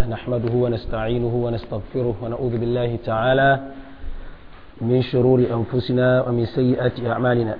نحمده ونستعينه ونستغفره ونعوذ بالله تعالى من شرور أنفسنا ومن سيئات أعمالنا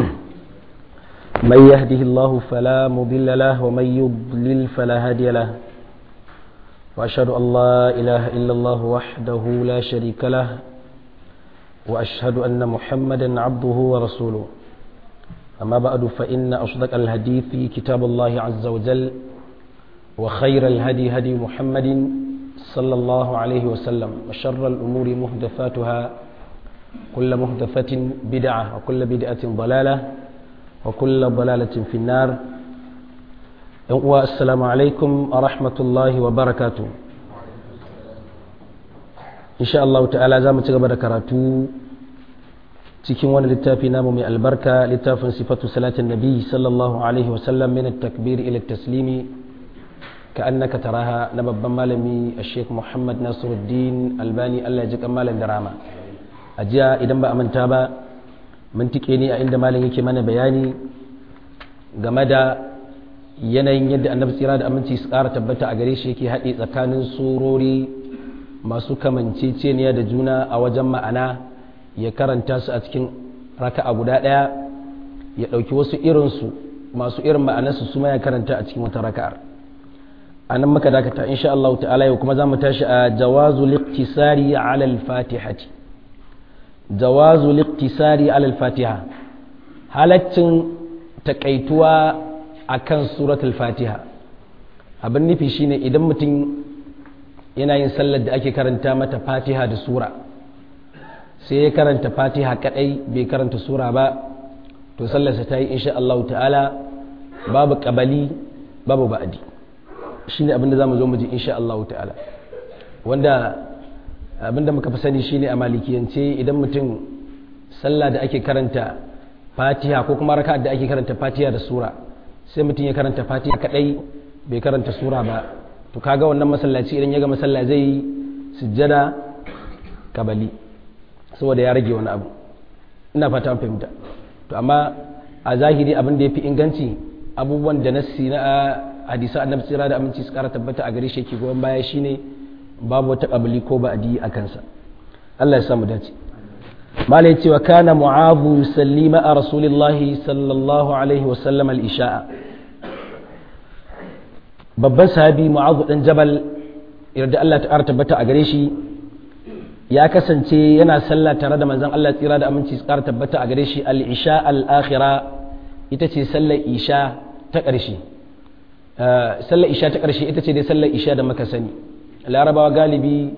من يهده الله فلا مضل له ومن يضلل فلا هادي له وأشهد أن لا إله إلا الله وحده لا شريك له وأشهد أن محمدا عبده ورسوله أما بعد فإن أصدق الحديث كتاب الله عز وجل وخير الهدي هدي محمد صلى الله عليه وسلم وشر الأمور محدثاتها كل محدثة بدعة وكل بدعة ضلالة وكل ضلالة في النار السلام عليكم ورحمة الله وبركاته إن شاء الله تعالى زامن تقبل كراتو cikin wani littafi namu mai albarka littafin sifatu salatin nabi sallallahu alaihi wasallam min at-takbir ila at-taslimi ka'annaka taraha na babban malami Sheikh Muhammad Nasiruddin Albani Allah ya ji kan malam da rama a jiya idan ba a manta ba mun tike ne a inda malam yake mana bayani game da yanayin yadda annabi tsira da aminci su ƙara tabbata a gare shi yake haɗe tsakanin surori masu kamanceceniya da juna a wajen ma'ana ya karanta su a cikin raka'a guda ɗaya ya ɗauki wasu irinsu masu irin ma'anarsu su ma ya karanta a cikin wata raka'ar a nan muka dakata insha Allah ta'ala yau kuma za mu tashi a jawazu liqtisari ala al-fatihati jawazu liqtisari ala al-fatiha halaccin takaituwa akan suratul fatiha abin nufi shine idan mutum yana yin sallar da ake karanta mata fatiha da sura sai ya karanta fatiha kadai bai karanta sura ba to sallarsa ta yi insha Allah ta'ala babu kabali babu ba'adi shine abin da zamu zo mu ji insha Allah ta'ala wanda abin da muka fi sani shine a malikiyance idan mutum sallah da ake karanta fatiha ko kuma raka'a da ake karanta fatiha da sura sai mutum ya karanta fatiha kadai bai karanta sura ba to kaga wannan masallaci idan ya ga masalla zai yi sujjada kabali saboda ya rage wani abu ina fata an fahimta to amma a zahiri abin da ya fi inganci abubuwan da nassi na hadisa annabi tsira da aminci su kara tabbata a gare shi yake goyon baya shine babu wata kabali ko ba'adi a kansa Allah ya samu dace mala yace wa kana mu'adhu sallima a rasulillahi sallallahu alaihi wa sallam al-isha'a babban sahabi mu'adhu dan jabal yarda Allah ta tabbata a gare shi ya kasance yana sallah tare da manzon Allah tsira da aminci tsara tabbata a gare shi al-isha al-akhira ita ce sallar isha ta ƙarshe sallar isha ta ƙarshe ita ce dai sallar isha da muka sani larabawa galibi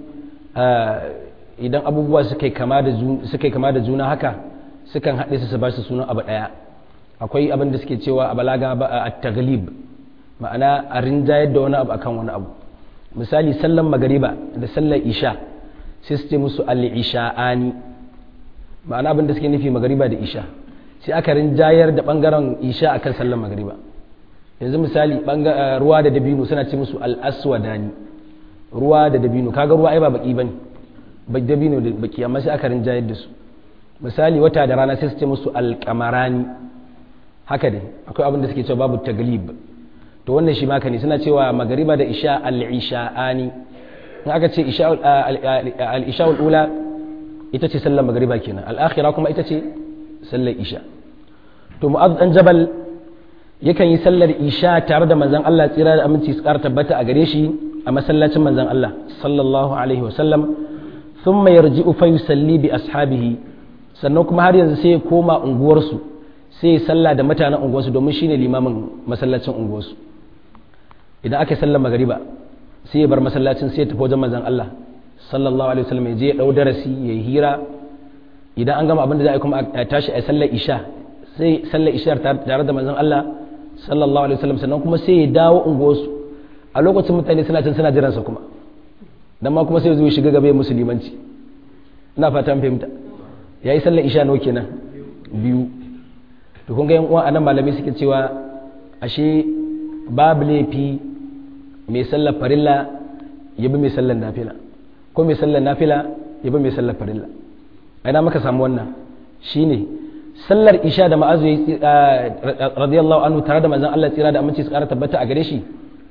idan abubuwa suka yi kama da juna haka sukan haɗe su su ba su sunan abu ɗaya akwai abin da suke cewa a balaga ba a taglib ma'ana a rinjayar da wani abu akan wani abu misali sallar magariba da sallar isha sai su ce musu al-isha'ani ma'ana abin da suke nufi magariba da isha sai aka rinjayar da bangaren isha akan sallar magariba yanzu misali ruwa da dabino suna ce musu al-aswadani ruwa da dabino kaga ruwa ai ba baki bane ba dabino da baki amma sai aka rinjayar da su misali wata da rana sai su ce musu al-qamarani haka dai akwai abin da suke cewa babu taglib to wannan shi maka ne suna cewa magariba da isha al-isha'ani in aka ce al-isha'ul ula ita ce sallar magariba kenan al-akhira kuma ita ce sallar isha to mu'adh dan jabal yakan yi sallar isha tare da manzon Allah tsira da aminci su ƙara tabbata a gare shi a masallacin manzon Allah sallallahu alaihi wa sallam thumma yarji'u fa yusalli bi ashabihi sannan kuma har yanzu sai ya koma unguwarsu sai ya salla da mutanen unguwarsu domin shine limamin masallacin unguwarsu idan aka sallar magariba sai ya bar masallacin sai ya tafi wajen manzon Allah sallallahu alaihi wasallam ya je ya dau darasi ya yi hira idan an gama abin da za a yi kuma a tashi a sallar isha sai sallar isha tare da manzon Allah sallallahu alaihi wasallam sannan kuma sai ya dawo unguwarsu a lokacin mutane suna can suna jiransa kuma dan ma kuma sai ya zo ya shiga gaba musulmanci ina fata an fahimta yayi sallar isha nawa kenan biyu to kun ga yan uwa anan malamai suke cewa ashe babu laifi mai sallar farilla ya bi mai sallar nafila ko mai sallar nafila ya bi mai sallar farilla ina maka samu wannan shine sallar isha da ma'azu ya radiyallahu anhu tare da manzon Allah tsira da aminci su kara tabbata a gare shi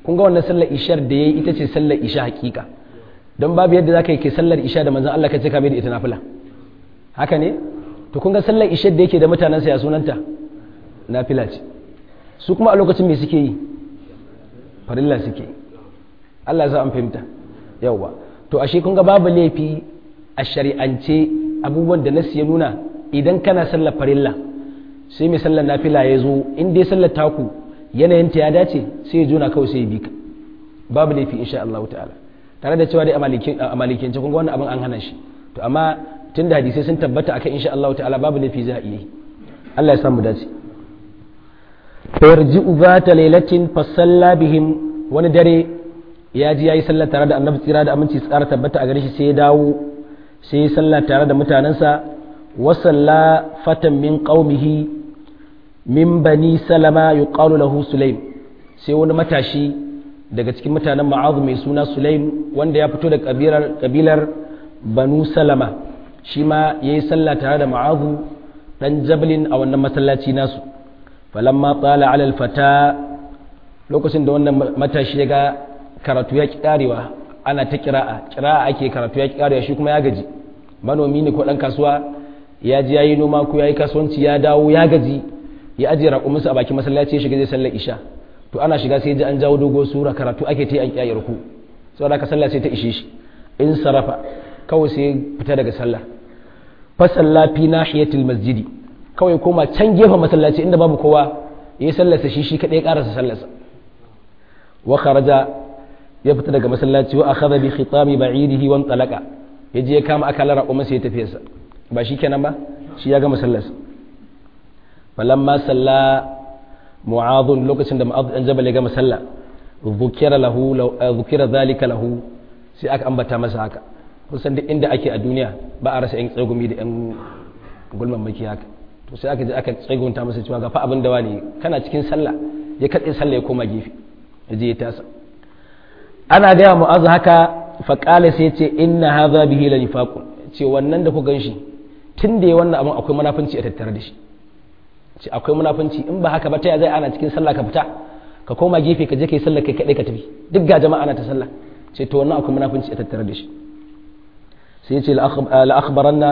kun ga wannan sallar ishar da yayi ita ce sallar isha hakika don babu yadda zaka yi ke sallar isha da manzon Allah ka ce ka mai da ita nafila haka ne to kun ga sallar ishar da yake da mutanen sa ya sunanta nafila ce su kuma a lokacin me suke yi farilla suke yi Allah ya sa an fahimta yawwa to ashe kun ga babu laifi a shari'ance abubuwan da nasu ya nuna idan kana sallar farilla sai mai sallar nafila ya zo in dai sallar taku yanayinta ya dace sai ya jona kawai sai ya bi ka babu laifi insha Allah ta'ala tare da cewa dai a malikiyance kun ga wannan abin an hana shi to amma tun da hadisai sun tabbata akan insha Allah ta'ala babu laifi za a iya yi Allah ya samu dace yarji'u zata lailatin fasalla bihim wani dare ya ji yayi sallar tare da annabi tsira da aminci tsara tabbata a gare shi sai ya dawo sai ya sallah tare da mutanensa wa salla fatan min qaumihi min bani salama yuqalu lahu sulaim sai wani matashi daga cikin mutanen ma'azu mai suna sulaim wanda ya fito da kabilar kabilar banu salama shi ma yayi sallah tare da ma'azu dan jablin a wannan masallaci nasu falamma tsala ala alfata lokacin da wannan matashi ya ga karatu ya ki karewa ana ta kira'a kira'a ake karatu ya ki karewa shi kuma ya gaji manomi ne ko dan kasuwa ya ji yayi noma ko yayi kasuwanci ya dawo ya gaji ya ajiye raƙuminsa a bakin masallaci ya shiga zai sallar isha to ana shiga sai ji an jawo dogo sura karatu ake ta an kiyaye ruku saboda ka sallah sai ta ishe shi in sarafa kawai sai fita daga sallah fa salla fi nahiyatil masjidi kawai koma can gefen masallaci inda babu kowa yayi sallarsa shi shi kadai karasa sallarsa wa kharaja ya fita daga masallaci wa akhadha bi khitami ba'idihi wa talaqa yaje ya kama akalar raƙumin sai ya tafiyarsa ba shi kenan ba shi ya ga masallarsa falamma salla mu'adh lokacin da mu'adh dan jabal ya gama sallah dhukira lahu dhukira zalika lahu sai aka ambata masa haka kusan duk inda ake a duniya ba a rasa yan tsagumi da yan gulman maki haka to sai aka je aka tsagunta masa cewa ga fa abin da wani kana cikin sallah ya katse sallah ya koma gefe ya je ya tasa ana gaya mu'adh haka fa qala sai ya ce inna hadha bihi la nifaqun ce wannan da ku ganshi tun da ya wannan abin akwai munafunci a tattare da shi ce akwai munafunci in ba haka ba ta zai ana cikin sallah ka fita ka koma gefe ka je kai sallah kai kadai ka tafi duk ga jama'a na ta sallah ce to wannan akwai munafunci a tattare da shi sai ya ce la akhbaranna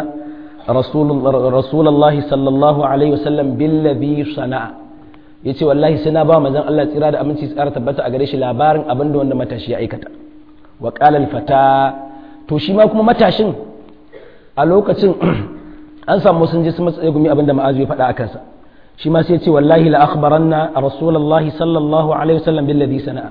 rasulullahi sallallahu alaihi wasallam billadhi sana'a yace wallahi sai na ba manzon Allah tsira da aminci tsara tabbata a gare shi labarin abin da wanda matashi ya aikata wa qala al fata to shi ma kuma matashin a lokacin an samu sun je su matsaye gumi abin da ma'azu ya faɗa a kansa shi ma sai ce wallahi la akhbaranna rasulullahi sallallahu alaihi wasallam billadhi sana'a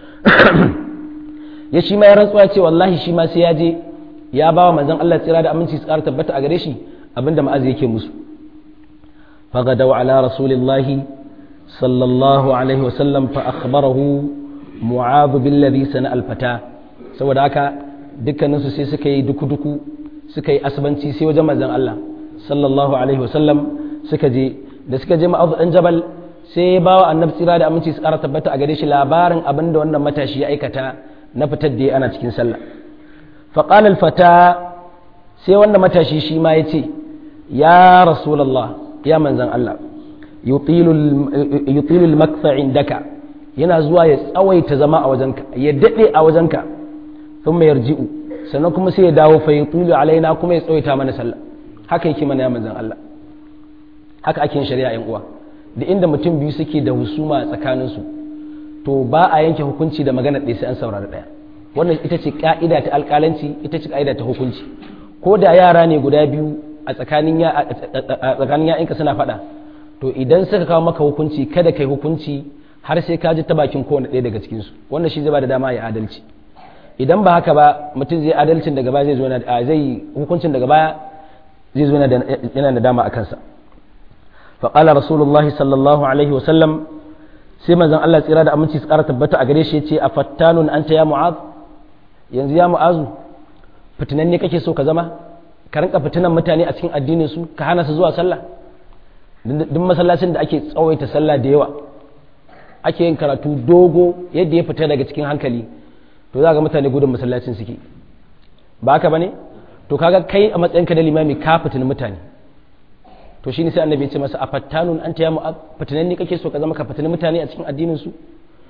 ya shi ma ya rantsuwa ce wallahi shi ma sai ya je ya bawa manzon Allah tsira da aminci tsara tabbata a gare shi abinda ma'azu yake musu fagadaw ala rasulillahi sallallahu alaihi wasallam fa akhbarahu mu'adh billadhi sana'a al-fata saboda haka dukkaninsu sai suka yi duku-duku suka yi asibanci sai wajen manzon Allah sallallahu alaihi wasallam suka je da suka je ma'azu dan jabal sai ya bawa annabi tsira da aminci su ƙara tabbata a gare shi labarin abin da wannan matashi ya aikata na fitar da ana cikin sallah faqala fata sai wannan matashi shi ma ya ce ya rasulullah ya manzon Allah yutilu yutilu al indaka yana zuwa ya tsawaita zama a wajenka ya dade a wajenka thumma yarji'u sannan kuma sai ya dawo fa yutilu alaina kuma ya tsawaita mana sallah haka yake mana ya manzon Allah haka ake yin shari'a yan uwa da inda mutum biyu suke da husuma tsakanin su to ba a yanke hukunci da magana ɗaya sai an saurari ɗaya wannan ita ce ka'ida ta alƙalanci ita ce ka'ida ta hukunci ko da yara ne guda biyu a tsakanin ya a tsakanin ya'inka suna faɗa to idan suka kawo maka hukunci kada kai hukunci har sai ka ji ta bakin kowane ɗaya daga cikin su wannan shi zai ba da dama ya adalci idan ba haka ba mutum zai adalcin daga baya zai zo zai hukuncin daga baya zai zo yana da dama a kansa faƙala rasulullahi sallallahu alaihi wasallam sai manzon Allah tsira da aminci su ƙara tabbata a gare shi ce a fattanun anta ya mu'az yanzu ya mu'azu fitinan ne kake so ka zama ka rinka fitinan mutane a cikin addinin su ka hana su zuwa sallah duk masallacin da ake tsawaita sallah da yawa ake yin karatu dogo yadda ya fita daga cikin hankali to za ga mutane gudun masallacin suke ba haka bane to kaga kai a matsayinka da limami ka fitin mutane to shine sai annabi ya ce masa afattanun anta ya mu'ab fitinan ne kake so ka zama ka fitin mutane a cikin addinin su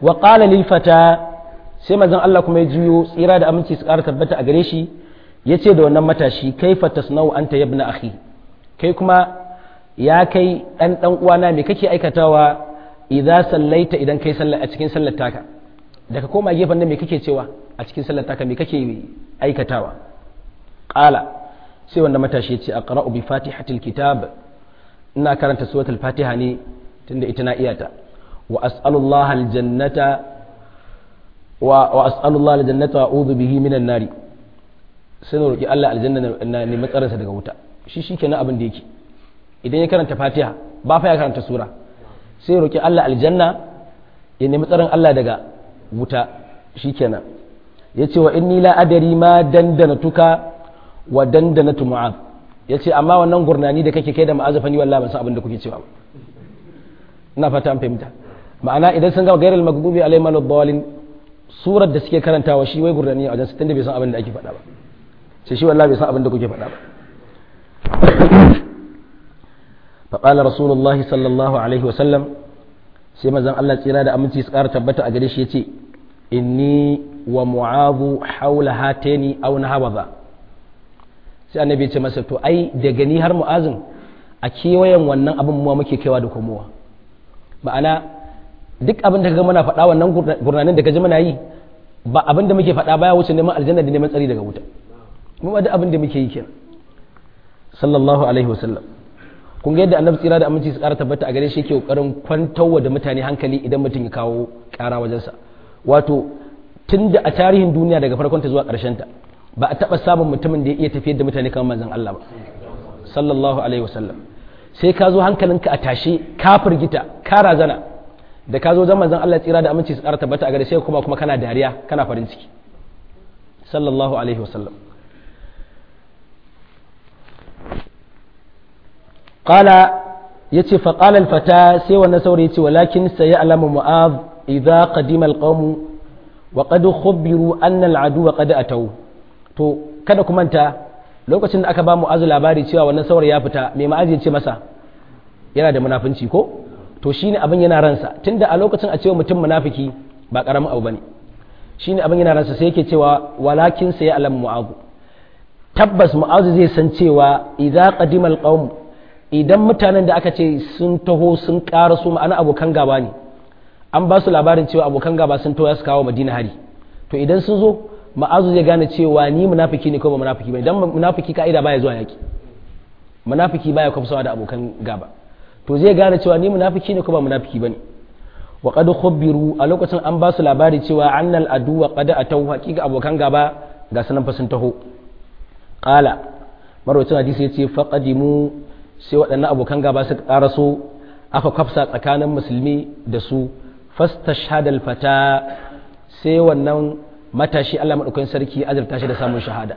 wa qala lil fata sai manzon Allah kuma ya juyo tsira da aminci su ƙara tabbata a gare shi yace da wannan matashi kaifa tasnau anta yabna akhi kai kuma ya kai dan dan uwana me kake aikatawa idza sallaita idan kai sallah a cikin sallar taka daga koma gefen nan me kake cewa a cikin sallar taka me kake aikatawa qala sai wanda matashi yace aqra'u bi fatihatil kitab ina karanta suratul fatiha ne tunda ita na iyata wa as'alullah aljannata wa wa as'alullah aljannata wa a'udhu bihi minan nari sai na roki Allah aljanna na nemi tsarinsa daga wuta shi shikenan abin da yake idan ya karanta fatiha ba fa ya karanta sura sai roki Allah aljanna ya nemi tsarin Allah daga wuta shikenan yace wa inni la adari ma dandana tuka wa dandana tu mu'ad yace amma wannan gurnani da kake kai da ma'azafa ni wallahi ban san abin da kuke cewa ba ina fata an fahimta ma'ana idan sun ga gairal maghdubi alaihim waladdallin surar da suke karantawa shi wai gurnani a wajen su tunda bai san abin da ake faɗa ba sai shi wallahi bai san abin da kuke faɗa ba فقال رسول الله صلى الله عليه وسلم sai mazan Allah tsira da aminci su ƙara tabbata a gare shi ya ce inni wa mu'azu haula hatani aw nahawaza sai annabi ya ce masa to ai da gani har mu'azin a kewayen wannan abin mu muke kaiwa da komowa ma'ana duk abin da kaga muna faɗa wannan gurnanin da kaji muna yi ba abin da muke faɗa baya wuce neman aljanna da neman tsari daga wuta mu ba duk abin da muke yi kenan sallallahu alaihi wasallam kun ga yadda annabi tsira da aminci su ƙara tabbata a gare shi yake kokarin kwantarwa da mutane hankali idan mutum ya kawo ƙara wajensa wato tun da a tarihin duniya daga farkon ta zuwa ƙarshen ta ba a taɓa samun mutumin da ya iya tafiyar da mutane kamar manzon Allah ba sallallahu alaihi wasallam sai ka zo hankalinka a tashe ka firgita ka razana da ka zo manzon Allah tsira da aminci su ƙara tabbata a gare sai kuma kuma kana dariya kana farin ciki sallallahu alaihi wasallam qala yace fa qala al fata sai wannan saurayi yace walakin sayalamu mu'adh idza qadima al qawm wa qad khubiru anna al adu qad atau to kada ku manta lokacin da aka ba mu'azu labari cewa wannan saurayi ya fita mai ma'azi ya ce masa yana da munafunci ko to shine abin yana ransa tunda a lokacin a cewa mutum munafiki ba karamin abu bane shine abin yana ransa sai yake cewa walakin sayalamu mu'adh tabbas mu'azu zai san cewa idza qadima al qawm idan mutanen da aka ce sun taho sun ƙara su ma'ana abokan gaba ne an ba su labarin cewa abokan gaba sun taho su kawo madina hari to idan sun zo ma'azu zai gane cewa ni munafiki ne ko ba munafiki ba idan munafiki ka'ida baya zuwa yaki munafiki baya kwafsawa da abokan gaba to zai gane cewa ni munafiki ne ko ba munafiki bane wa qad khubbiru a lokacin an ba su labari cewa annal adu wa qad atau haqiqa abokan gaba ga sanan fa sun taho qala marwacin hadisi yace faqadimu sai waɗannan abokan gaba suka ƙaraso aka kwafsa tsakanin musulmi da su fastashhadal fata sai wannan matashi Allah madaukakin sarki azurta shi da samun shahada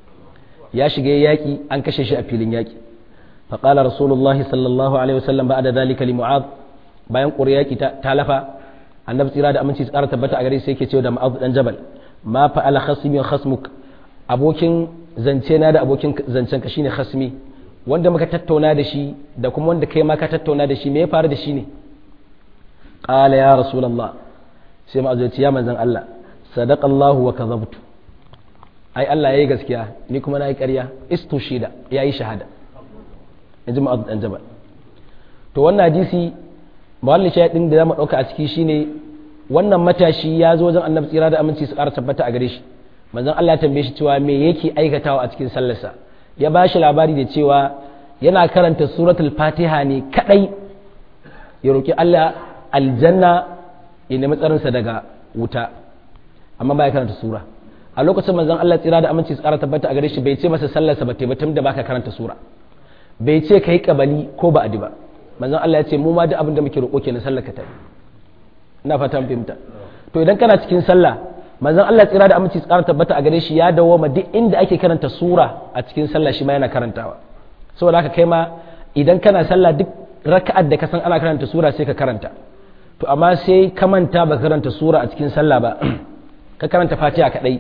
ya shiga yaƙi an kashe shi a filin yaƙi faqala rasulullahi sallallahu alaihi wasallam ba'da dhalika li mu'adh bayan ƙuri yaƙi ta lafa annabi tsira da aminci tsara tabbata a gare sai yake cewa da mu'adh dan jabal ma fa'ala khasmi khasmuk abokin zance na da abokin zancen ka shine khasmi wanda muka tattauna da shi da kuma wanda kai ma ka tattauna da shi me ya faru da shi ne qala ya rasulullah sai ma azurci ya manzon Allah sadaqallahu wa kadhabtu ai Allah yayi gaskiya ni kuma nayi ƙarya istushida yayi shahada inji ma dan jabal to wannan hadisi mawallin shahidin da zamu dauka a ciki shine wannan matashi ya zo wajen annabi tsira da aminci su ƙara tabbata a gare shi manzon Allah ya tambaye shi cewa me yake aikatawa a cikin sallarsa ya ba shi labari da cewa yana karanta suratul fatiha ne kadai ya roƙi Allah aljanna ya nemi tsarinsa daga wuta amma ba ya karanta sura a lokacin manzon Allah tsira da aminci tsara tabbata a gare shi bai ce masa sallarsa ba taimatum da baka karanta sura bai ce kai kabali ko ba adi ba manzon Allah ya ce mu ma duk abin da muke roƙo kenan sallar ka ta ina fata mun fahimta to idan kana cikin sallah manzon Allah tsira da aminci tsara tabbata a gare shi ya dawo ma duk inda ake karanta sura a cikin sallah shi ma yana karantawa saboda haka kai ma idan kana sallah duk raka'ar da ka san ana karanta sura sai ka karanta to amma sai ka manta ba karanta sura a cikin sallah ba ka karanta fatiha kadai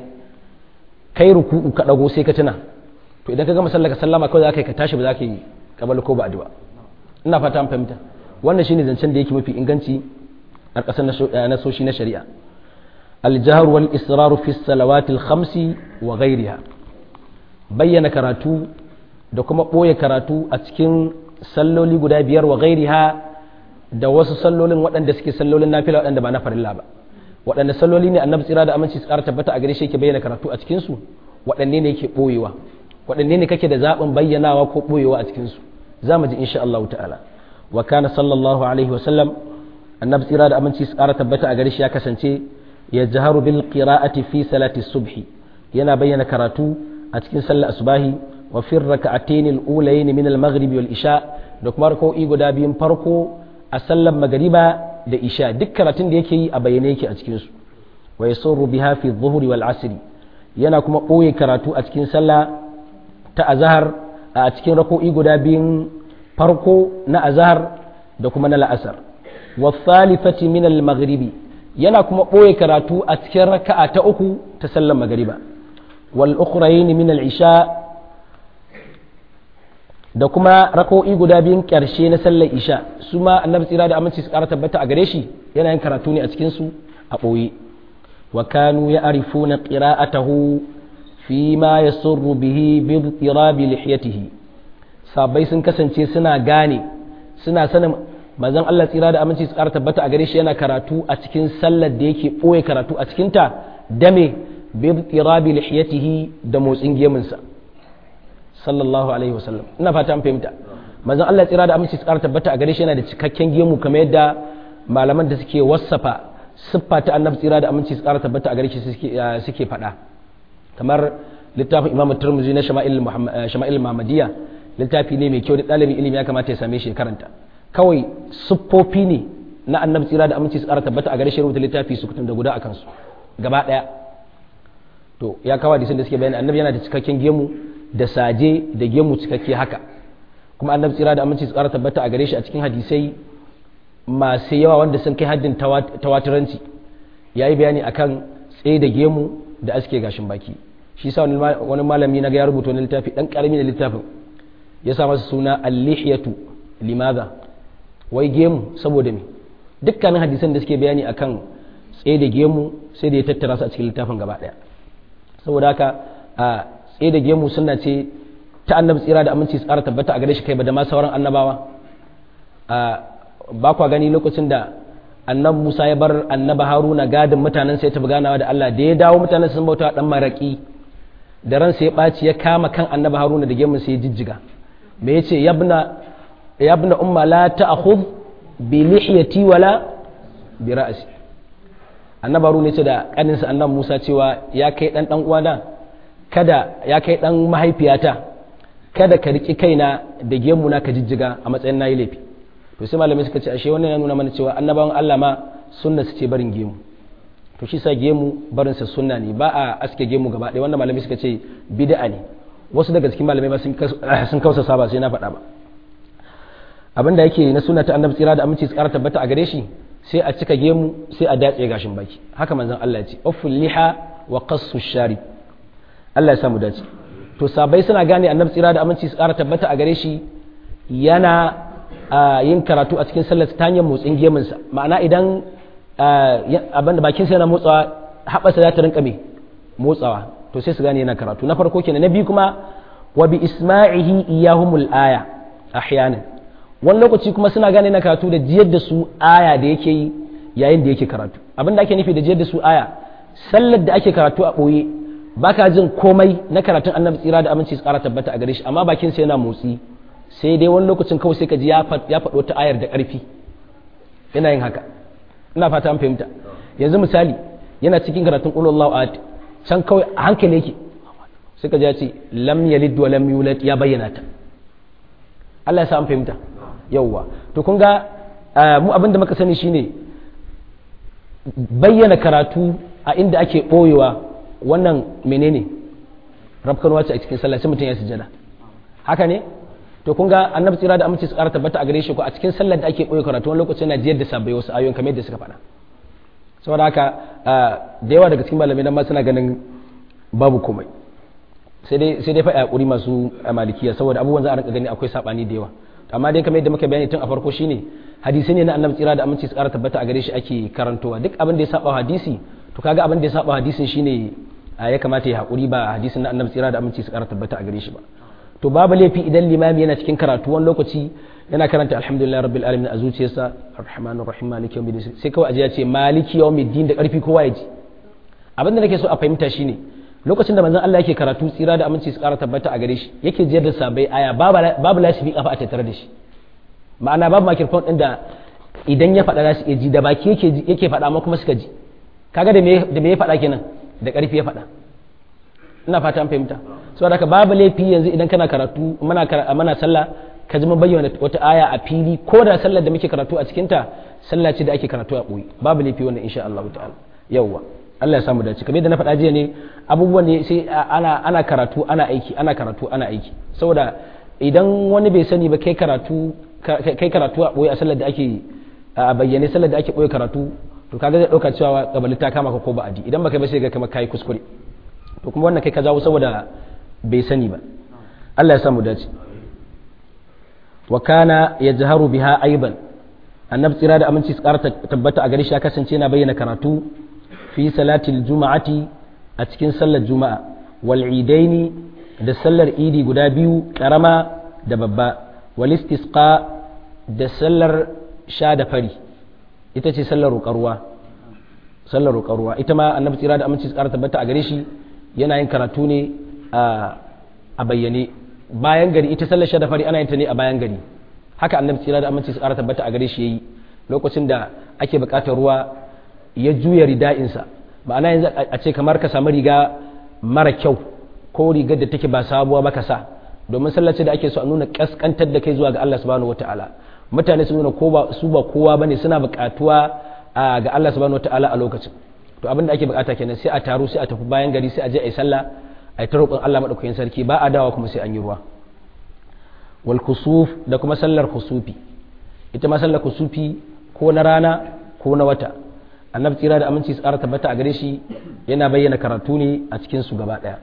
kai ruku'u ka dago sai ka tuna to idan ka gama sallah ka sallama kawai za ka yi ka tashi ba za ka yi kabal ko ba addu'a ina fata an fahimta wannan shine zancen da yake mafi inganci ƙarƙashin nasoshi na shari'a aljahar wal israru fi salawatil khamsi wa ghairiha bayyana karatu da kuma ɓoye karatu a cikin salloli guda biyar wa ghairiha da wasu sallolin waɗanda suke sallolin nafila waɗanda ba na farilla ba waɗanda salloli ne annabi tsira da aminci su ƙara tabbata a gare shi yake bayyana karatu a cikin su waɗanne ne yake ɓoyewa waɗanne ne kake da zaɓin bayyanawa ko ɓoyewa a cikin su za mu ji insha Allah ta'ala wa kana sallallahu alaihi wa sallam annabi tsira da aminci su ƙara tabbata a gare shi ya kasance ya jaharu bil qira'ati fi salati subhi yana bayyana karatu a cikin sallar asbahi wa fi raka'atayn al-ulayn min al-maghrib wal isha da kuma rak'o'i guda biyun farko a sallar magariba da isha duk karatun da yake yi a bayyane yake a cikin su wa yasurru biha fi dhuhri wal asr yana kuma ɓoye karatu a cikin sallah ta azhar a cikin rak'o'i guda biyun farko na azhar da kuma na la'asar wa thalithati min al-maghribi yana kuma ɓoye karatu a cikin raka'a ta uku ta sallar magariba wal ukhrayn min al-isha da kuma rako'i guda biyun ƙarshe na sallar isha su ma annabi tsira da aminci su ƙara tabbata a gare shi yana yin karatu ne a cikin su a ɓoye wa kanu ya arifuna qira'atahu fi ma yasurru bihi bi tirabi lihiyatihi sabai sun kasance suna gane suna sanin manzon Allah tsira da aminci su ƙara tabbata a gare shi yana karatu a cikin sallar da yake ɓoye karatu a cikinta dame bi tirabi lihiyatihi da motsin gemunsa sallallahu alaihi wasallam ina fata an fahimta manzon Allah tsira da aminci tsara tabbata a gare shi yana da cikakken gemu kamar yadda malaman da suke wassafa siffa ta annabi tsira da aminci tsara tabbata a gare shi suke suke faɗa kamar littafin Imam Tirmidhi na Shama'il Shama'il Muhammadiyya littafi ne mai kyau da ɗalibin ilimi ya kamata ya same shi karanta kawai siffofi ne na annabi tsira da aminci tsara tabbata a gare shi rubuta littafi su da guda akan su gaba ɗaya to ya kawo hadisin da suke bayani annabi yana da cikakken gemu da saje da gemu cikakke haka kuma annabi tsira da aminci tsara tabbata a gare shi a cikin hadisai masu yawa wanda sun kai haddin tawaturanci ya yi bayani akan tsaye da gemu da aske gashin baki shi sa wani malami na ga ya rubuta wani littafi dan karami da littafin ya sa masa suna al-lihiyatu limaza wai gemu saboda me dukkanin hadisan da suke bayani akan tsaye da gemu sai da ya tattara su a cikin littafin gaba daya saboda haka a tsaye da gemu suna ce ta annabi tsira da aminci tsara tabbata a gare shi kai ba da ma sauran annabawa ba kwa gani lokacin da annabi Musa ya bar annaba Haruna gadin mutanen sai ta ganawa da Allah da ya dawo mutanen sun bauta dan maraki da ran sai ya baci ya kama kan annaba Haruna da gemun sai ya jijjiga me yace yabna yabna umma la ta'khudh bi lihiyati wala bi ra'si annabi Haruna yace da kaninsa annabi Musa cewa ya kai dan dan uwana kada ya kai dan mahaifiyata kada ka riki kaina da gemuna ka jijjiga a matsayin nayi laifi to sai malamai suka ce ashe wannan ya nuna mana cewa annabawan Allah ma sunna su ce barin gemu to shi sa gemu barin sa sunna ne ba a aske gemu gaba ɗaya wanda malamai suka ce bid'a ne wasu daga cikin malamai ba sun kausa saba sai na faɗa ba abin da yake na sunna ta annabi tsira da aminci tsara tabbata a gare shi sai a cika gemu sai a datse gashin baki haka manzon Allah ya ce ufful liha wa qassu shari Allah ya samu dace to sabai suna gane annabi tsira da aminci tsara tabbata a gare shi yana yin karatu a cikin sallar ta hanyar motsin gemunsa ma'ana idan abin da bakinsa yana motsawa haɓasa za ta rinka mai motsawa to sai su gane yana karatu na farko kenan na biyu kuma wa bi isma'ihi iyahumul aya ahyanan wani lokaci kuma suna gane na karatu da jiyar da su aya da yake yi yayin da yake karatu abin da ake nufi da jiyar da su aya sallar da ake karatu a ɓoye baka jin komai na karatun annabi tsira da aminci su ƙara tabbata a gare shi amma bakinsa yana motsi sai dai wani lokacin kawai sai ka ji ya faɗo ta ayar da ƙarfi yana yin haka ina fata an fahimta yanzu misali yana cikin karatun ƙulullahu a can kawai a hankali yake sai ka ji ya ce lam yalid wa lam yulad ya bayyana ta Allah ya sa an fahimta yawwa to kun ga mu abin da muka sani shine bayyana karatu a inda ake ɓoyewa wannan menene rafkanuwa ce a cikin sallah sai mutum ya sujada haka ne to kun ga annabi tsira da aminci su ƙara tabbata a gare shi ko a cikin sallar da ake ɓoye karatu wani lokaci yana jiyar da sabbai wasu ayoyin kamar yadda suka faɗa saboda haka da yawa daga cikin malamai nan ma suna ganin babu komai sai dai sai dai fa yakuri masu malikiya saboda abubuwan za a rinka gani akwai sabani da yawa amma dai kamar yadda muka bayani tun a farko shine hadisi ne na annabi tsira da aminci su ƙara tabbata a gare shi ake karantowa duk abin da ya saba hadisi to kaga abin da ya saba hadisin shine ya kamata ya haƙuri ba hadisin na annabi tsira da aminci su ƙara tabbata a gare shi ba to babu laifi idan limami yana cikin karatu wani lokaci yana karanta alhamdulillah rabbil alamin a zuciyarsa arrahmanir rahim maliki yawmiddin sai kawai aje ya ce maliki yawmiddin da karfi kowa ya ji abin da nake so a fahimta shine lokacin da manzon Allah yake karatu tsira da aminci su ƙara tabbata a gare shi yake jiyar da sabai aya babu lasifi kafa a tattare da shi ma'ana babu microphone din da idan ya faɗa za su iya ji da baki yake yake faɗa amma kuma suka ji kaga da me da me ya faɗa kenan da ƙarfi ya faɗa ina fata an fahimta saboda haka babu laifi yanzu idan kana karatu mana mana sallah ka ji mun bayyana wata aya a fili ko da sallar da muke karatu a cikin ta sallah ce da ake karatu a ɓoye babu laifi wannan insha Allah ta'ala yawwa Allah ya samu dace kamar yadda na faɗa jiya ne abubuwan ne sai ana ana karatu ana aiki ana karatu ana aiki saboda idan wani bai sani ba kai karatu kai karatu a ɓoye a sallar da ake a bayyane sallar da ake ɓoye karatu to kaga zai ɗauka cewa kabali ta kama ka ko ba adi idan baka ba sai ga kamar kai kuskure to kuma wannan kai ka jawo saboda bai sani ba Allah ya samu dace wa kana yajharu biha aidan annabi tsira da aminci su ƙara tabbata a gare shi ya kasance yana bayyana karatu fi salatil juma'ati a cikin sallar juma'a wal idaini da sallar idi guda biyu karama da babba wal istisqa da sallar sha da fari ita ce sallar roƙarwa sallar roƙarwa ita ma annabi tsira da aminci su ƙara tabbata a gare shi yana yin karatu ne a bayyane bayan gari ita sallar sha da fari ana yin ta ne a bayan gari haka annabi tsira da aminci su ƙara tabbata a gare shi yayi lokacin da ake buƙatar ruwa ya juya rida'insa ma'ana yanzu a ce kamar ka samu riga mara kyau ko rigar da take ba sabuwa ba ka sa domin sallace da ake so a nuna kaskantar da kai zuwa ga Allah subhanahu wataala mutane su nuna ko ba su ba kowa bane suna buƙatuwa ga Allah subhanahu wataala a lokacin to abin da ake buƙata kenan sai a taru sai a tafi bayan gari sai a je a yi sallah a yi ta roƙon Allah madaukakin sarki ba a dawa kuma sai an yi ruwa wal kusuf da kuma sallar kusufi ita ma sallar kusufi ko na rana ko na wata annabi tsira da aminci su ƙara tabbata a gare shi yana bayyana karatu ne a cikin su gaba ɗaya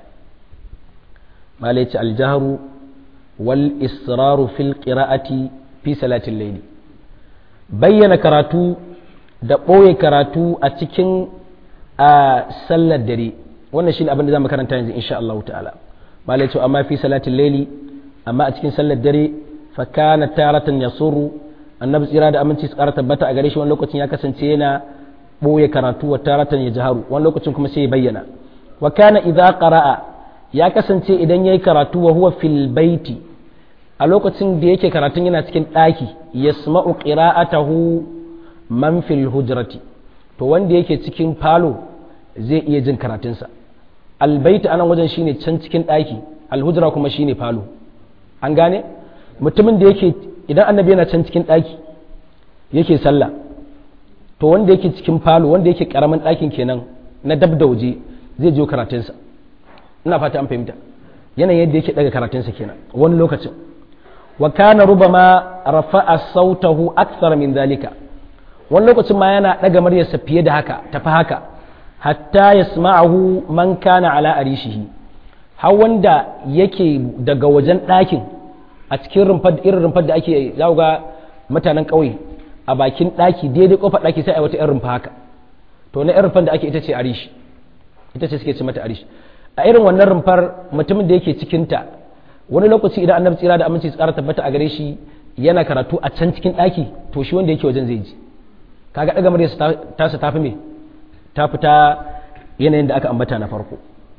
malaici aljaharu wal israru fil qira'ati fi salatin layli bayyana karatu da ɓoye karatu a cikin a sallar dare wannan shine abin da zamu karanta yanzu insha Allah ta'ala malaici amma fi salatin layli amma a cikin sallar dare fa kana taratan yasuru annabi tsira da aminci su ƙara tabbata a gare shi wani lokacin ya kasance yana ɓoye karatu wa taratan ya jaharu wani lokacin kuma sai ya bayyana wa kana idza qara'a ya kasance idan yayi karatu wa huwa fil baiti a lokacin da yake karatun yana cikin ɗaki yasma'u qira'atahu man fil hujrati to wanda yake cikin falo zai iya jin karatunsa albaiti anan wajen shine can cikin ɗaki alhujra kuma shine falo an gane mutumin da yake idan annabi yana can cikin ɗaki yake sallah to wanda yake cikin falo wanda yake karamin ɗakin kenan na dab da waje zai jiyo karatunsa ina fata an fahimta yanayin yadda yake daga karatunsa kenan wani lokacin wa kana rubama rafa'a sautahu akthar min zalika wani lokacin ma yana daga muryarsa fiye da haka tafi haka hatta yasma'ahu man kana ala arishihi har wanda yake daga wajen ɗakin a cikin rumfar irin rumfar da ake ga mutanen ƙauye a bakin ɗaki daidai ƙofar ɗaki sai a wata 'yan rumfa haka to na 'yan rumfar da ake ita ce arish ita ce suke ce mata arish a irin wannan rumfar mutumin da yake cikinta wani lokaci idan annabi tsira da aminci tsara tabbata a gare shi yana karatu a can cikin ɗaki to shi wanda yake wajen zai ji kaga ɗaga murya ta su tafi me ta fita yanayin da aka ambata na farko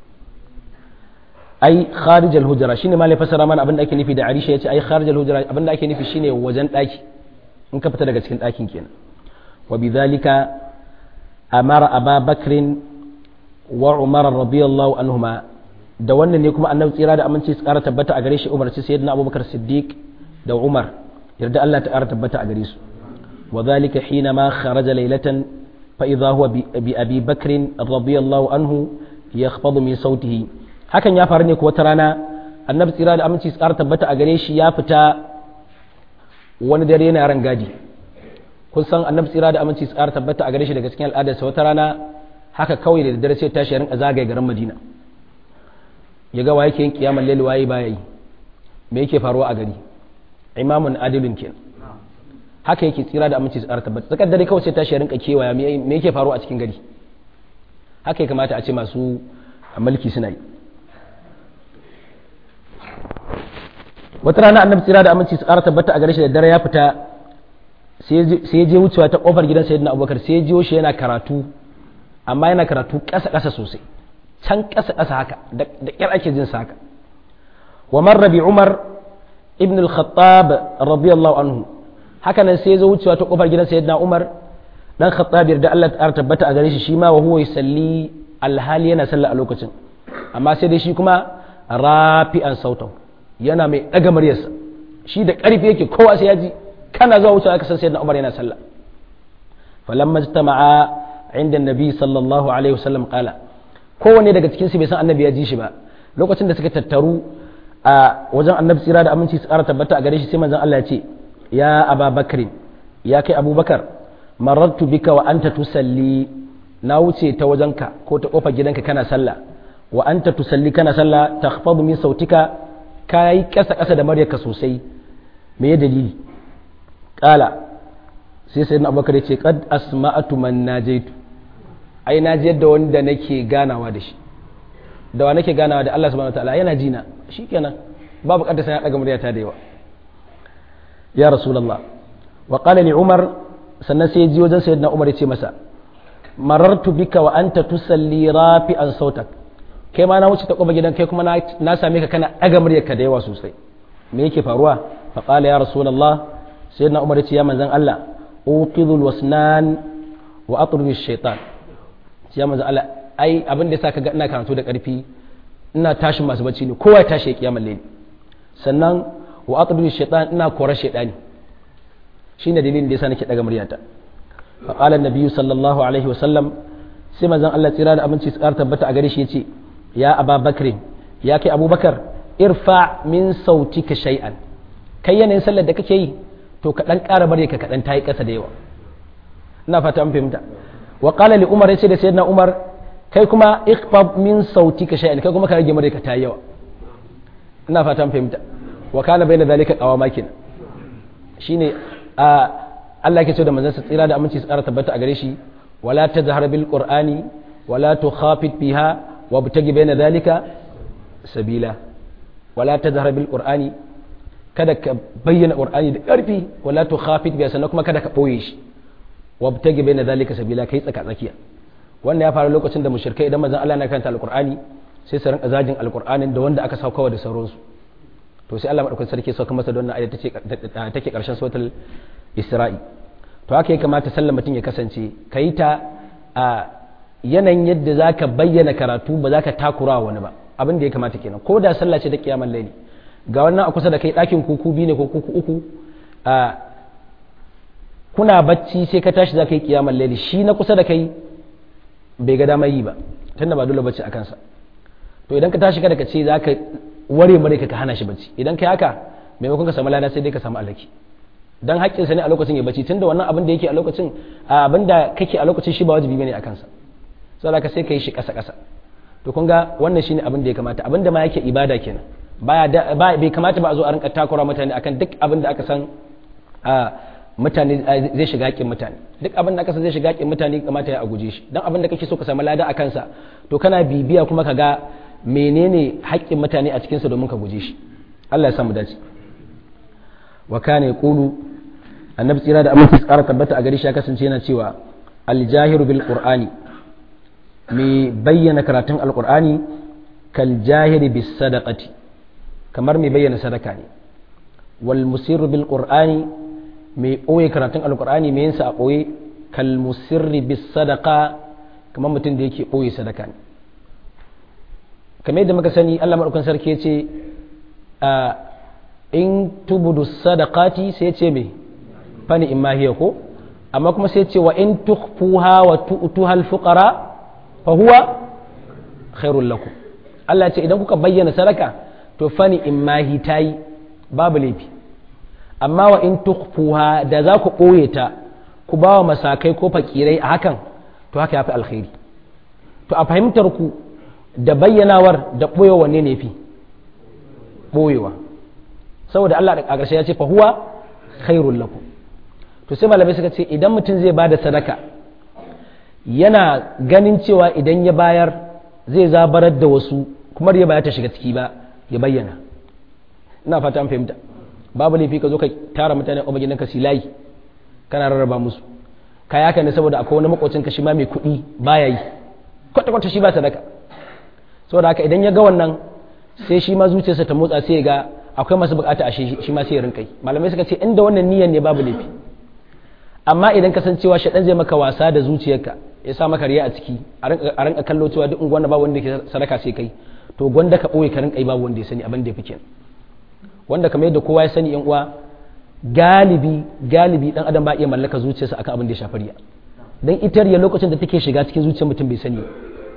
ai kharijal hujra shine malai fasara mana abin da ake nufi da arisha yace ai kharijal hujra abin da ake nufi shine wajen ɗaki in ka fita daga cikin ɗakin kenan wa bidhalika amara aba bakrin wa umar radiyallahu anhuma da wannan ne kuma annabi tsira da aminci su ƙara tabbata a gare shi umarci sayyidina abubakar siddiq da umar yarda Allah ta ƙara tabbata a gare su wa dhalika hina ma kharaja laylatan fa idha huwa bi abi bakrin radiyallahu anhu yakhfadu min sautihi hakan ya faru ne ko wata rana annabi tsira da aminci su ƙara tabbata a gare shi ya fita wani dare yana ran gadi kun san annabi tsira da aminci tsara tabbata a gare shi daga cikin al'adarsa wata rana haka kawai da dare sai tashi ya rinka zagaye garin madina ya ga waye ke yin kiyamar laili waye baya yi me yake faruwa a gari imamun adilun ke haka yake tsira da aminci su ƙara tabbata tsakar dare kawai sai tashi ya rinka kewaya me yake faruwa a cikin gari haka ya kamata a ce masu mulki suna yi wata rana annabi tsira da aminci su ƙara tabbata a gare shi da dare ya fita sai ya je wucewa ta kofar gidan sayyidina abubakar sai ya jiyo shi yana karatu amma yana karatu ƙasa ƙasa sosai can ƙasa ƙasa haka da ƙyar ake jin sa haka wa marra bi umar ibn al-khattab radiyallahu anhu haka nan sai ya zo wucewa ta kofar gidan sayyidina umar dan khattab da Allah ta tabbata a gare shi shi ma wa huwa yusalli alhali yana sallah a lokacin amma sai dai shi kuma rafi'an sautahu yana mai daga muryarsa shi da ƙarfi yake kowa sai ya ji kana zuwa wucewa aka san sayyidina umar yana sallah falamma ijtama'a inda nabi sallallahu alaihi wasallam qala kowanne daga cikin su bai san annabi ya ji shi ba lokacin da suka tattaru a wajen annabi tsira da aminci su ƙara tabbata a gare shi sai manzon Allah ya ce ya aba bakrin ya kai abubakar marartu bika wa anta tusalli na wuce ta wajenka ko ta kofar gidanka kana sallah wa anta tusalli kana sallah takhfadu min sautika kai kasa kasa da maryarka sosai me ya dalili kala sai sai na abubakar ya ce kad asma'atu man najaitu ai na ji yadda wanda nake ganawa da shi da wa nake ganawa da Allah subhanahu wataala yana jina shikenan babu kadda sai ya daga muryata da yawa ya rasulullah wa qala li umar sannan sai ji wajen sayyidina umar ya ce masa marartu bika wa anta tusalli rafi'an sautak kai ma na wuce ta koba gidan kai kuma na same ka kana daga muryarka da yawa sosai me yake faruwa fa qala ya rasulullah sayyidina umar ya ce ya manzon Allah uqidul wasnan wa atrud shaitan ya manzon Allah ai abin da yasa ka ga ina karatu da karfi ina tashin masu bacci ne kowa ya tashi ya kiyamar laili sannan wa atrud shaitan ina korar shaitani shine dalilin da yasa nake daga muryata fa qala an sallallahu alaihi wasallam sai manzon Allah tsira da aminci su tabbata a gare shi yace ya aba bakrin ya kai abubakar irfa min sautika shay'an kai yanayin sallar da kake yi to ka dan ƙara bare ka kaɗan tayi ƙasa da yawa ina fata an fahimta wa qala li umar yace da sayyidina umar kai kuma ikhfab min sautika shay'an kai kuma ka rage mare ka tayi yawa ina fata an fahimta wa kana bayna zalika qawama kin shine a Allah yake so da manzon sa tsira da aminci su ƙara tabbata a gare shi wala tazhar bil qur'ani wala tukhafit biha wabtagi bayna zalika sabila wala tazhar bil qur'ani kada ka bayyana qur'ani da ƙarfi wala tukhafit biha sannan kuma kada ka boye shi wabtagi bayna zalika sabila kai tsaka tsakiya wannan ya faru lokacin da mushrikai idan manzon Allah na karanta alqur'ani sai su rinka zagin alqur'anin da wanda aka saukawa da sauransu to sai Allah madaukakin sarki sauka masa da wannan ayat take karshen suratul isra'i to haka ya kamata sallar mutum ya kasance kai ta a yanayin yadda zaka bayyana karatu ba zaka takura wani ba abin da ya kamata kenan ko da sallah ce da kiyamar laili ga wannan a kusa da kai ɗakin kuku biyu ne ko kuku uku kuna bacci sai ka tashi za ka yi kiyamar laili shi na kusa da kai bai ga damar yi ba tunda ba dole bacci a kansa to idan ka tashi kada ka ce za ka ware mare ka hana shi bacci idan kai haka maimakon ka samu lada sai dai ka samu alaki dan haƙƙinsa ne a lokacin ya bacci tunda wannan abin da yake a lokacin abin da kake a lokacin shi ba wajibi bane a kansa saboda ka sai ka yi shi ƙasa ƙasa to kun ga wannan shine abin da ya kamata abin da ma yake ibada kenan baya bai kamata ba a zo a rinka takura mutane akan duk abin da aka san mutane zai shiga haƙƙin mutane duk abin da aka san zai shiga haƙƙin mutane kamata ya a guje shi dan abin da kake so ka samu lada a kansa to kana bibiya kuma ka ga menene haƙƙin mutane a cikinsa domin ka guje shi Allah ya samu dace wa kana yaqulu annabi tsira da aminci tsara tabbata a gari shi ya kasance yana cewa aljahiru bil qur'ani mai bayyana karatun alqur'ani kal jahiri bis sadaqati kamar mai bayyana sadaka ne wal musirru bil qur'ani mai ɓoye karatun alqur'ani mai yinsa a ɓoye kal musirri bis sadaqa kamar mutum da yake ɓoye sadaka ne kamar yadda muka sani Allah madaukakin sarki ya ce in tubudu sadaqati sai ce me fani in mahiya ko amma kuma sai ce wa in tukhfuha wa tu'tuha al-fuqara fa huwa khairul lakum Allah ce idan kuka bayyana sadaka to fani in mahi tayi babu laifi amma wa in tukhfuha da za ku ɓoye ta ku ba wa masakai ko fakirai a hakan to haka yafi alkhairi to a fahimtar ku da bayyanawar da ɓoyewa wanne ne fi ɓoyewa saboda Allah a ƙarshe ya ce fa huwa khairul lakum to sai malamai suka ce idan mutum zai bada sadaka yana ganin cewa idan ya bayar zai zabarar da wasu kuma ya baya ta shiga ciki ba ya bayyana ina fata an fahimta babu laifi ka zo ka tara mutane a magidan ka silayi kana rarraba musu kaya ka ne saboda akwai wani makocin ka shi ma mai kuɗi baya yi kwata kwata shi ba sadaka saboda haka idan ya ga wannan sai shi ma zuciyarsa ta motsa sai ya ga akwai masu bukata a shi ma sai ya rinka yi malamai suka ce inda wannan niyyar ne babu laifi amma idan ka san cewa shaɗan zai maka wasa da zuciyarka ya sa maka riya a ciki a rinka kallo cewa duk unguwan ba wanda ke sadaka sai kai to gwanda ka ɓoye ka rinka yi babu wanda ya sani abin da ya fi kenan wanda kamar yadda kowa ya sani yan uwa galibi galibi dan adam ba iya mallaka zuciyarsa akan abin da ya shafi riya dan ita riya lokacin da take shiga cikin zuciyar mutum bai sani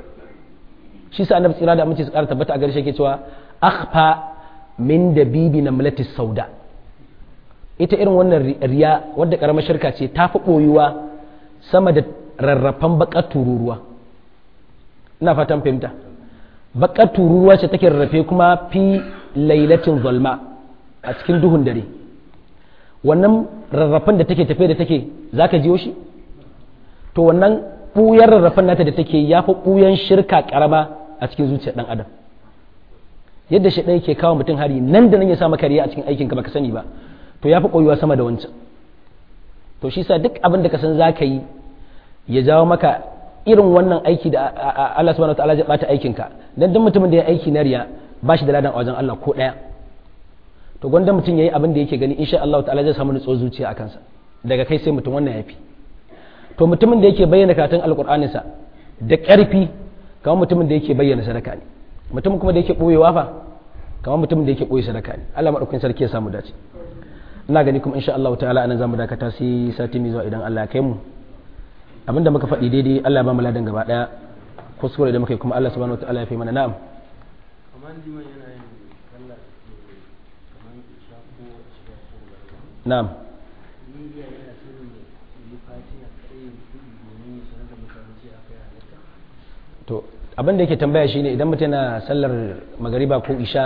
shi sa annabi tsira da aminci su ƙara tabbata a gare shi yake cewa akhfa min dabibi namlati sauda ita irin wannan riya wadda karamar shirka ce ta fi ɓoyuwa sama da rarrafan bakar tururuwa ina fatan fahimta bakar tururuwa ce take rarrafe kuma fi lailatin zalma a cikin duhun dare wannan rarrafan da take tafe da take za ka jiyo shi to wannan ɓuyar rarrafan nata da take ya fi ɓuyan shirka karama a cikin zuciyar ɗan adam yadda shi ɗaya ke kawo mutum hari nan da nan ya sa maka riya a cikin aikinka baka sani ba to ya fi koyuwa sama da wancan to shi sa duk abin da ka san za ka yi ya jawo maka irin wannan aiki da Allah subhanahu wataala zai bata aikinka dan duk mutumin da ya aiki na riya ba shi da ladan a wajen Allah ko ɗaya to gwanda mutum ya yi abin da yake gani insha Allah ta'ala zai samu nutsuwar zuciya a kansa daga kai sai mutum wannan yafi to mutumin da yake bayyana karatun alkur'aninsa da ƙarfi kamar mutumin da yake bayyana sadaka ne mutum kuma da yake ɓoyewa fa kamar mutumin da yake ɓoye sadaka ne Allah maɗaukakin sarki ya samu dace ina gani kuma insha Allah ta'ala anan zamu dakata sai sati mai zuwa idan Allah ya kai mu abinda muka faɗi daidai Allah ya ba mu ladan gaba daya kuskure da muka yi kuma Allah subhanahu wataala ya fi mana na'am kamar liman yana yin sallah kamar isha ko shiga ko na'am niyya yana sirrin yi fatiha kai kuɗi domin ya sanar da mutane ce akai halatta to abin da yake tambaya shine idan mutum yana sallar magariba ko isha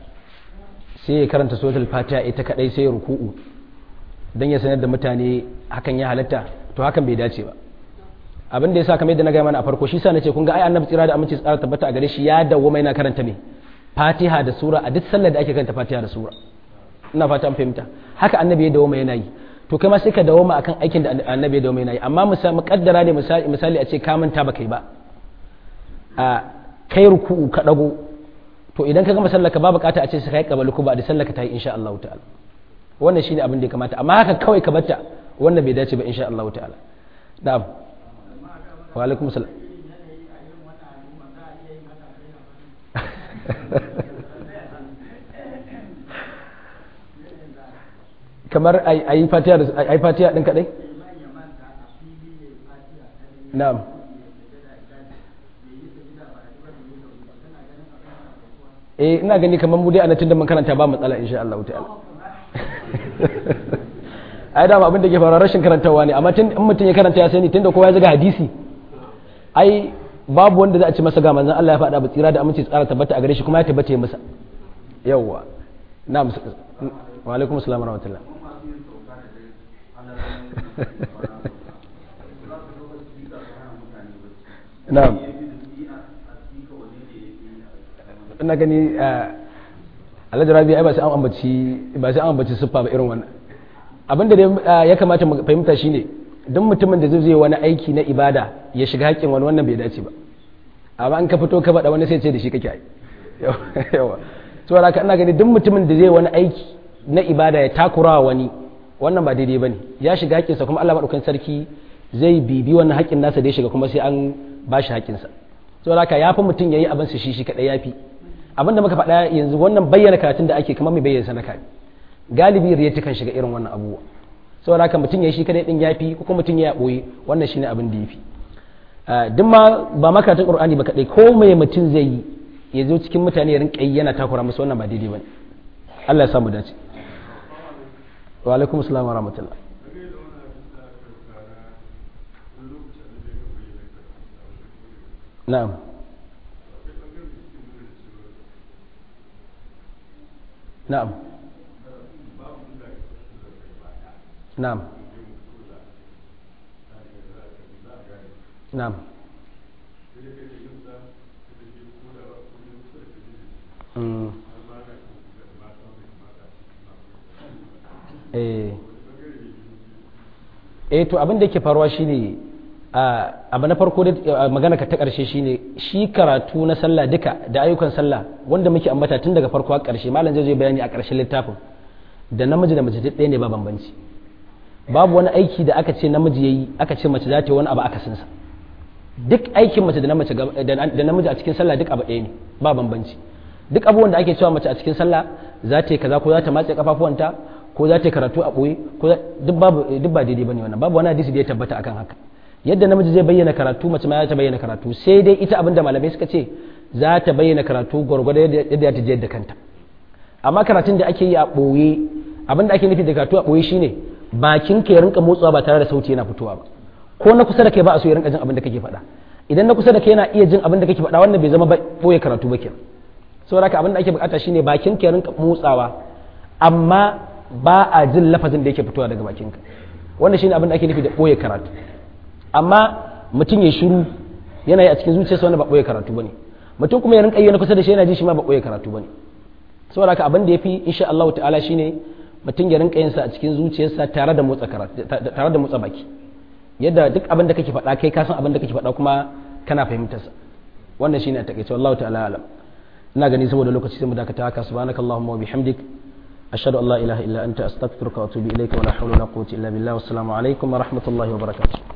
sai ya karanta suratul fatiha ita kadai sai ya ruku'u dan ya sanar da mutane hakan ya halatta to hakan bai dace ba abin da yasa kamar yadda na gaya mana a farko shi sa nace kun ga ai annabi tsira da aminci tsara tabbata a gare shi ya dawwama yana karanta me fatiha da sura a duk sallar da ake karanta fatiha da sura ina fata an fahimta haka annabi ya dawwama yana yi to kai ma sai ka dawwama akan aikin da annabi ya dawwama yana yi amma misali muqaddara ne misali misali a ce ka manta ba kai ba a kai ruku'u ka dago to idan ka gama sallaka ba bukata a ce sai kai kabali ko ba da sallaka ta yi insha Allah ta'ala wannan shine abin da ya kamata amma haka kawai ka batta wannan bai dace ba insha Allah ta'ala na'am wa alaikum salam kamar ayi fatiha da ayi fatiha din kadai na'am eh ina gani kamar mu dai a tun da mun karanta ba matsala insha Allah ta'ala ai dama abin da ke faruwa rashin karantawa ne amma tun in mutum ya karanta ya sani tunda kowa ya zaga hadisi ai babu wanda za a ci masa ga manzon Allah ya faɗa ba tsira da aminci tsara tabbata a gare shi kuma ya tabbata ya masa yawwa na'am wa alaikum assalam wa rahmatullah na'am ina gani alhaji rabi ai ba sai an ambaci ba sai an ambaci siffa ba irin wannan abin da ya kamata mu fahimta shine duk mutumin da zai zai wani aiki na ibada ya shiga haƙƙin wani wannan bai dace ba amma an ka fito ka faɗa wani sai ce da shi kake ai yawa to haka ina gani duk mutumin da zai wani aiki na ibada ya takura wani wannan ba daidai bane ya shiga haƙƙinsa kuma Allah madaukakin sarki zai bibi wannan haƙƙin nasa da ya shiga kuma sai an bashi haƙƙinsa to haka yafi mutum yayi abin sa shi shi kadai yafi abinda muka faɗa yanzu wannan bayyana karatun da ake kamar mai bayyana sanaka ne galibi riya kan shiga irin wannan abubuwa saboda haka mutum ya shi kadai din yafi ko kuma mutum ya boye wannan shine abin da yafi duk ma ba makaratun qur'ani ba kadai ko mai mutum zai yi ya zo cikin mutane ya rinka yana takura musu wannan ba daidai bane Allah ya samu dace wa alaikum assalam wa rahmatullah na'am na'am na'am na'am Mm. eh eh to abin da yake faruwa shine a abu na farko da magana ka ta karshe shine shi karatu na sallah duka da ayyukan sallah wanda muke ambata tun daga farko har karshe malam zai zo bayani a karshen littafin da namiji da mace duk ɗaya ne ba bambanci babu wani aiki da aka ce namiji yayi aka ce mace za ta yi wani abu akasin sa duk aikin mace da na mace da namiji a cikin sallah duk abu ɗaya ne ba bambanci duk abubuwan da ake cewa mace a cikin sallah za ta yi kaza ko za ta matse kafafuwanta ko za ta yi karatu a ɓoye ko duk babu duk ba daidai bane wannan babu wani hadisi da ya tabbata akan haka yadda namiji zai bayyana karatu mace ma za ta bayyana karatu sai dai ita abinda malamai suka ce za ta bayyana karatu gwargwado yadda ta je da kanta amma karatun da ake yi a ɓoye abinda ake nufi da karatu a ɓoye shine bakin ka ya rinka motsawa ba tare da sauti yana fitowa ba ko na kusa da kai ba a so ya rinka jin abin da kake faɗa idan na kusa da kai yana iya jin abin da kake faɗa wannan bai zama ɓoye karatu ba kenan saboda haka abin da ake bukata shine bakin ka ya rinka motsawa amma ba a jin lafazin da yake fitowa daga bakinka wannan shine abin da ake nufi da ɓoye karatu amma mutum ya shiru yana yi a cikin zuciyarsa wanda ba ɓoye karatu bane mutum kuma ya rinka yi na kusa da shi yana ji shi ma ba ɓoye karatu bane saboda haka abin da yafi insha Allah ta'ala shine mutum ya rinka yin sa a cikin zuciyarsa tare da motsa karatu tare da motsa baki yadda duk abin da kake faɗa kai ka san abin da kake faɗa kuma kana fahimtar sa wannan shine a takeice wallahu ta'ala alam ina gani saboda lokaci sai mu dakata haka subhanakallahumma wa bihamdik ashhadu an la ilaha illa anta astaghfiruka wa atubu ilayka wa la hawla wa la quwwata illa billah wassalamu alaikum wa rahmatullahi wa barakatuh